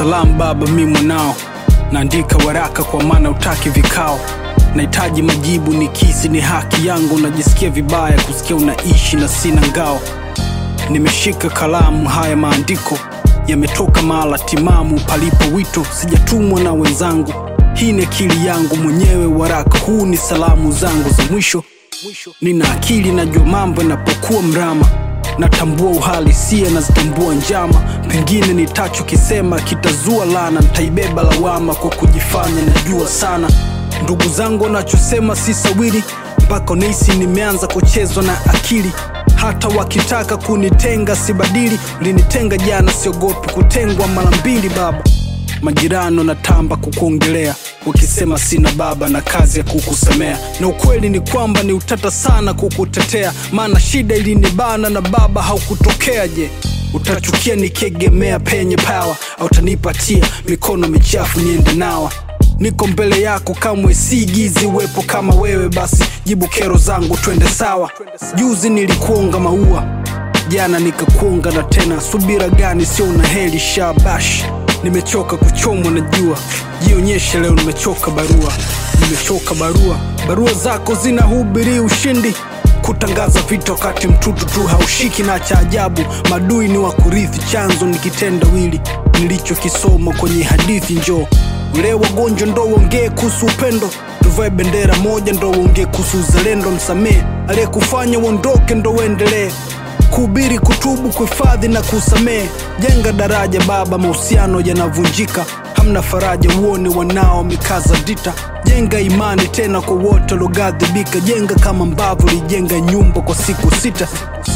Salamu baba, mi mwanao, naandika waraka kwa maana utaki vikao. Nahitaji majibu, ni kisi ni haki yangu. Najisikia vibaya kusikia unaishi na sina ngao. Nimeshika kalamu, haya maandiko yametoka mahala timamu, palipo wito. Sijatumwa na wenzangu, hii ni akili yangu mwenyewe. Waraka huu ni salamu zangu za mwisho. Nina akili, najua mambo yanapokuwa mrama natambua uhalisia, nazitambua njama. Pengine nitachokisema kitazua lana, nitaibeba lawama kwa kujifanya najua sana. Ndugu zangu wanachosema si sawiri, mpaka unahisi nimeanza kuchezwa na akili. Hata wakitaka kunitenga sibadili, ulinitenga jana, siogopi kutengwa mara mbili. Baba, majirani wanatamba kukuongelea wakisema sina baba na kazi ya kukusemea, na ukweli ni kwamba ni utata sana kukutetea, maana shida ilinibana na baba haukutokea. Je, utachukia nikiegemea penye pawa, au tanipatia mikono michafu niende nawa? Niko mbele yako kamwe siigizi uwepo kama wewe, basi jibu kero zangu twende sawa. Juzi nilikuonga maua, jana nikakuonga na tena, subira gani? Sio una heli shabash Nimechoka kuchomwa na jua, jionyeshe leo. Nimechoka barua, nimechoka barua. Barua zako zinahubiri ushindi, kutangaza vita wakati mtutu tu haushiki. Na cha ajabu, madui ni wa kurithi, chanzo ni kitendawili nilichokisoma kwenye hadithi. Njoo ule wagonjwa, ndo uongee kuhusu upendo. Tuvae bendera moja, ndo uongee kuhusu uzalendo. Msamehe aliyekufanya uondoke, ndo uendelee kuhubiri, kutubu, kuhifadhi na kusamehe. Jenga daraja baba, mahusiano yanavunjika, hamna faraja, uone wanao mikaza dita. Jenga imani tena kwa wote walioghadhibika, jenga kama mbavu lijenga nyumba kwa siku sita.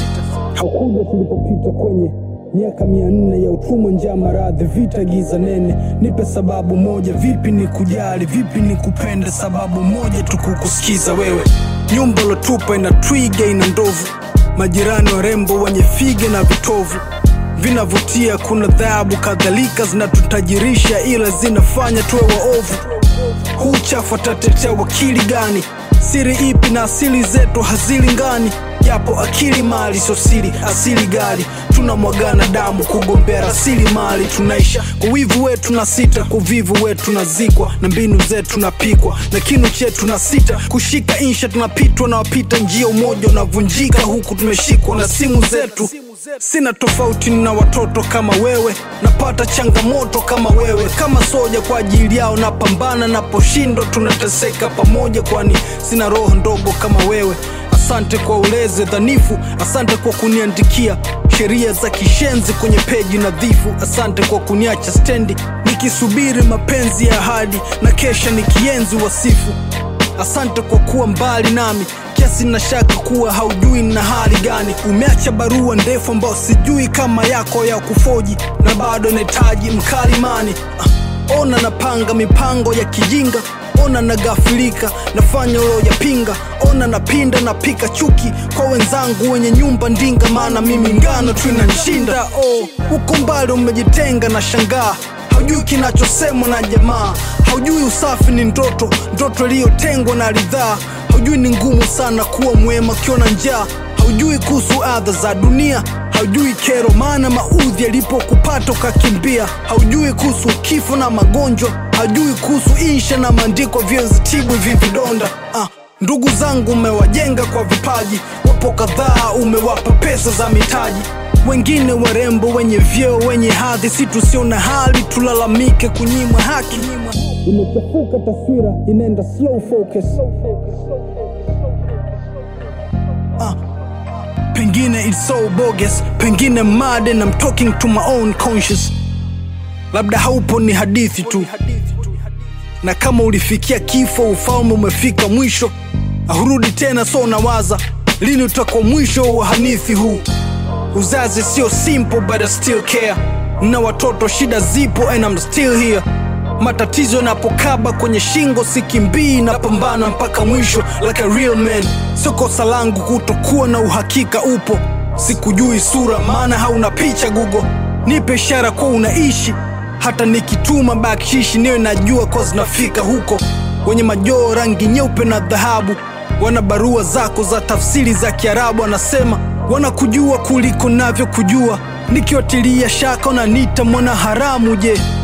Haukuja tulipopita kwenye miaka mia nne ya utumwa, njaa, maradhi, vita, giza nene. Nipe sababu moja, vipi ni kujali, vipi ni kupenda, sababu moja tu kukusikiza wewe. Nyumba lotupa ina twiga, ina ndovu majirani warembo wenye fige na vitovu vinavutia, kuna dhahabu kadhalika zinatutajirisha, ila zinafanya tuwe waovu. Huu chafu atatetea wakili gani? Siri ipi na asili zetu hazilingani? Japo akili mali sio siri, asili gari tunamwagana damu kugombea rasili mali. Tunaisha kwa wivu wetu na sita, kwa uvivu wetu tunazikwa, na mbinu zetu tunapikwa, na kinu chetu na sita kushika insha, tunapitwa na wapita njia, umoja unavunjika huku tumeshikwa na simu zetu. Sina tofauti na watoto kama wewe, napata changamoto kama wewe, kama soja kwa ajili yao napambana, naposhindwa tunateseka pamoja, kwani sina roho ndogo kama wewe. Asante kwa ulezi dhanifu, asante kwa kuniandikia sheria za kishenzi kwenye peji nadhifu. Asante kwa kuniacha stendi nikisubiri mapenzi ya ahadi na kesha nikienzi wasifu. Asante kwa kuwa mbali nami kiasi na shaka kuwa haujui na hali gani. Umeacha barua ndefu ambayo sijui kama yako ya kufoji, na bado nahitaji mkalimani. Ah, ona napanga mipango ya kijinga ona nagafilika, nafanya uloyapinga. Ona napinda, napika chuki kwa wenzangu wenye nyumba ndinga, maana mimi ngano tu inanishinda. Oh, huko mbali umejitenga na shangaa, haujui kinachosemwa na jamaa, haujui usafi ni ndoto, ndoto iliyotengwa na ridhaa, haujui ni ngumu sana kuwa mwema ukiona njaa, haujui kuhusu adha za dunia haujui kero maana maudhi yalipokupata ukakimbia, haujui kuhusu kifo na magonjwa, haujui kuhusu insha na maandiko vyozitibu hivi vidonda. Ah, ndugu zangu umewajenga kwa vipaji, wapo kadhaa umewapa pesa za mitaji, wengine warembo wenye vyeo wenye hadhi, si tusio na hali tulalamike kunyimwa haki. Imechafuka taswira, inaenda slow focus. Ah, Pengine it's so bogus, pengine mad and I'm talking to my own conscious. Labda haupo ni hadithi tu, na kama ulifikia kifo, ufalme umefika mwisho, ahurudi tena. So nawaza lini utakuwa mwisho wa hanithi huu. Uzazi sio simple but I still care, na watoto shida zipo and I'm still here. Matatizo yanapokaba kwenye shingo, sikimbii, napambana mpaka mwisho like a real man. Sio kosa langu kutokuwa na uhakika upo, sikujui sura maana hauna picha Google. Nipe ishara kuwa unaishi, hata nikituma bakshishi niwe najua kwa zinafika huko. Wenye majoo rangi nyeupe na dhahabu wana barua zako za tafsiri za Kiarabu, anasema wanakujua kuliko navyo kujua, nikiwatilia shaka unaniita mwana haramu. Je,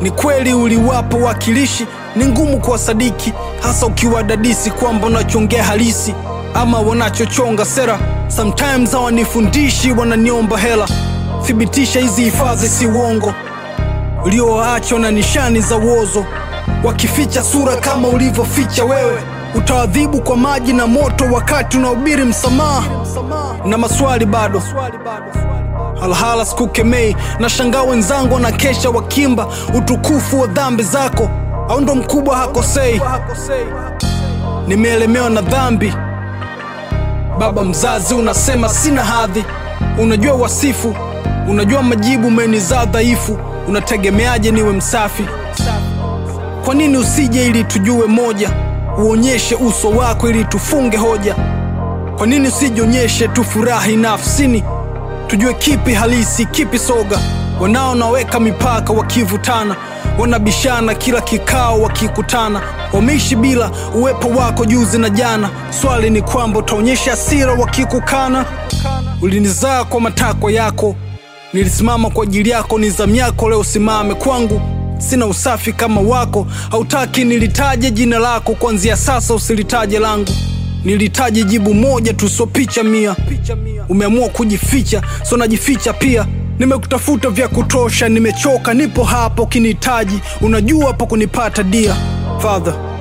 Ni kweli uliwapo wakilishi, ni ngumu kuwasadiki, hasa ukiwadadisi kwamba unachoongea halisi ama wanachochonga sera. Sometimes hawanifundishi, wananiomba hela. Thibitisha hizi hifadhi si uongo, ulioachwa na nishani za uozo, wakificha sura kama ulivyoficha wewe. Utawadhibu kwa maji na moto wakati unahubiri msamaha, na maswali bado Halhala sikukemei, na shangaa wenzangu wanakesha wakimba utukufu wa dhambi zako, au ndo mkubwa hakosei? Nimeelemewa na dhambi, baba mzazi, unasema sina hadhi, unajua wasifu, unajua majibu, umenizaa dhaifu, unategemeaje niwe msafi? Kwa nini usije ili tujue moja, uonyeshe uso wako ili tufunge hoja? Kwa nini usijionyeshe tufurahi nafsini tujue kipi halisi kipi soga. Wanao naweka mipaka wakivutana, wanabishana kila kikao wakikutana, wameishi bila uwepo wako juzi na jana. Swali ni kwamba utaonyesha hasira wakikukana. Ulinizaa kwa matakwa yako, nilisimama kwa ajili yako, ni zamu yako leo simame kwangu. Sina usafi kama wako, hautaki nilitaje jina lako, kuanzia sasa usilitaje langu. Nilitaje jibu moja tu, sio picha mia. Umeamua kujificha, so najificha pia. Nimekutafuta vya kutosha, nimechoka, nipo hapo kinihitaji, unajua hapo kunipata dia Father